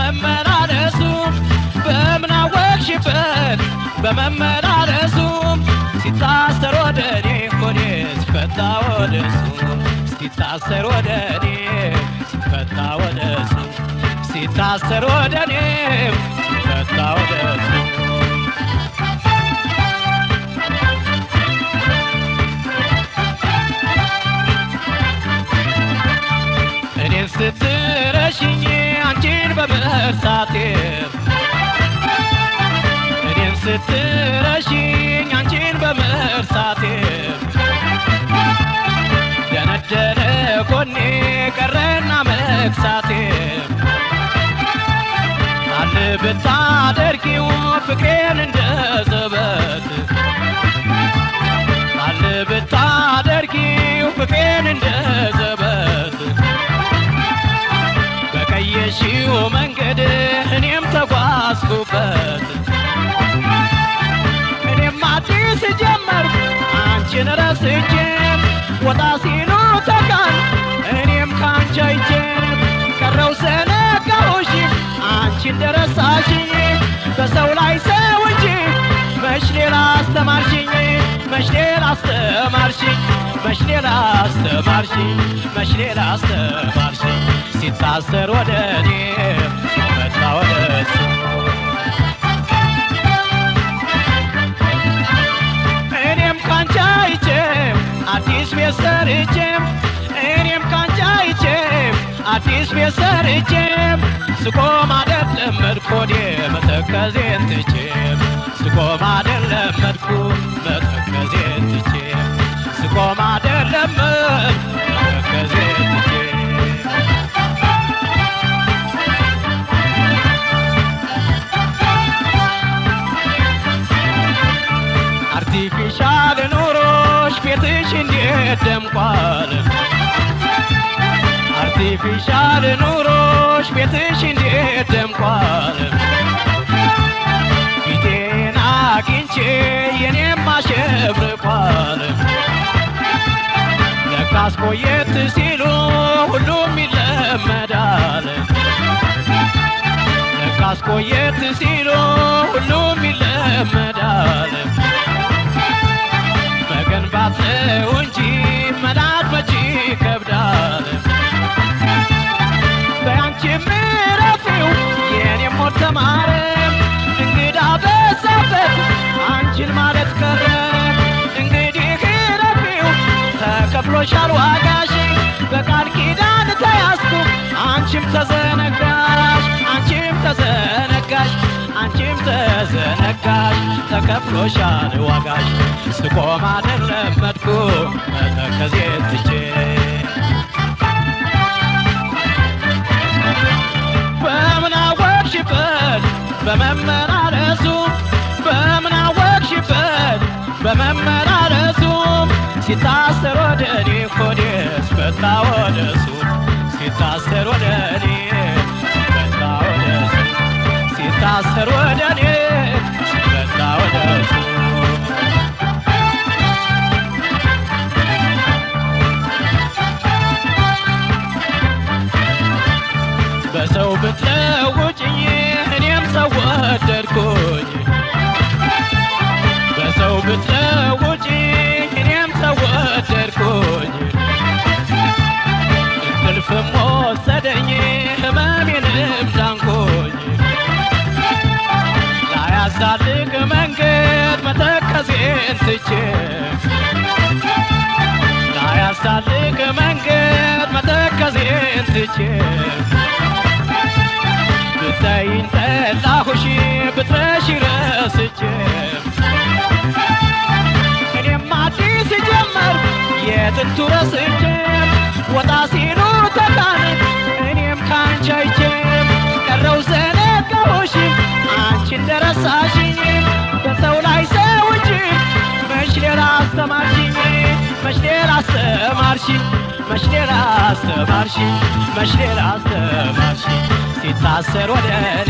በመመላለሱ በምን አወቅሽበት በመመላለሱ ሲታሰር ወደ እኔ ሆዴ ሲፈታ ወደ እሱ ሲታሰር ወደ እኔ ሲፈታ ወደ እሱ ሲታሰር ወደ እኔ ሲፈታ ወደ እሱ እኔን ስትረሽኝ አንቺን በመርሳቴ እኔን ስትረሽኝ አንቺን በመርሳቴ ደነደነ ጎኔ ቀረና መክሳቴ አል ብታደርጊው ፍቅሬን እንደ ዘበት አል ብታደርጊው ፍቅሬን እንደ ዘበት በቀየሽው መንገድ እኔም ተጓዝኩበት እኔም አዲስ ጀመርኩ አንቺን ረስቼ ወጣ ሲሉ ተቃል እኔም ካንቺ አይቼ ቀረው ዘነጋሁሽ አንቺ እንደረሳሽኝ በሰው ላይ ሰው እንጂ መች ሌላ አስተማርሽኝ መች ሌላ አስተማርሽኝ መች ሌላ አስተማርሽኝ መች ሌላ አስተማርሽኝ ሲታሰር ወደ እኔ ሲፈታ ወደ እሱ እኔም ካንቺ አይቼ አዲስ ቤት ሰርቼ እኔም ካንቺ አይቼ አዲስ ቤት ሰርቼ ስቆም አይደለም መድኮዴ መተከዜን ትቼ ስቆም አይደለም መድኩ መተከዜን ትቼ ስቆም አይደለም መተከዜን ትቼ አርቲፊሻል ኑሮሽ ቤትሽ እንዴት ደምቋል አርቲፊሻል ኑሮሽ ቤትሽ እንዴት ደምቋል ፊቴን አግኝቼ የኔም አሸብርቋል ለካስ ቆየት ሲሉ ሁሉም ይለመዳል ለካስ ቆየት ሲሉ ሁሉም ይለመዳል መገንባት ነው እንጂ መናድ መቼ ይከብዳል በያንቺ ምረፊው የኔም ሞት ተማረ እንግዳ በዛበት አንቺን ማለት ቀረ እንግዲህ ረፊው ተከፍሎሻል ዋጋሽ በቃል ኪዳን ተያዝኩ አንቺም ተዘነጋሽ አንቺም ተዘነጋሽ አንቺም ተዘነጋሽ ተከፍሎሻል ዋጋሽ ስቆም አይደለም መድኩ መተከዜ ትቼ በምን አወቅሽበት በመመላለሱ በምን አወቅሽበት በመመላለሱ ሲታሰር ወደ እኔ ሆዴ ስፈታ ወደ እሱ ሲታሰር ወደ እኔ ስፈታ ወደ እሱ ሲታሰር ወደ እኔ ስፈታ ወደ እሱ በሰው ብትለውጭኝ እኔም ሰው ወደድኩኝ በሰው ብትለውጭኝ እኔም ሰው ወደድኩኝ እንቅልፍም ወሰደኝ ህመሜንም ዳንኩኝ ላያሳልቅ መንገድ መተከዜን ትቼ ላያሳልቅ መንገድ መተከዜን ትቼ ብታይኝ ጠላሁሽ ብትረሺ ረስቼ እኔም አዲስ ጀመር የጥንቱ ረስቼ ወጣ ሲሉ ተቃን እኔም ካንቺ አይቼ ቀረው ዘነጋሁሽ አንቺ እንደረሳሽኝ በሰው ላይ ሰው እንጂ መች ሌላ አስተማርሽኝ መች ሌላ አስተማርሽኝ መች ሌላ አስተማርሽኝ መች ሌላ አስተማርሽኝ ሲታሰር ወደ እኔ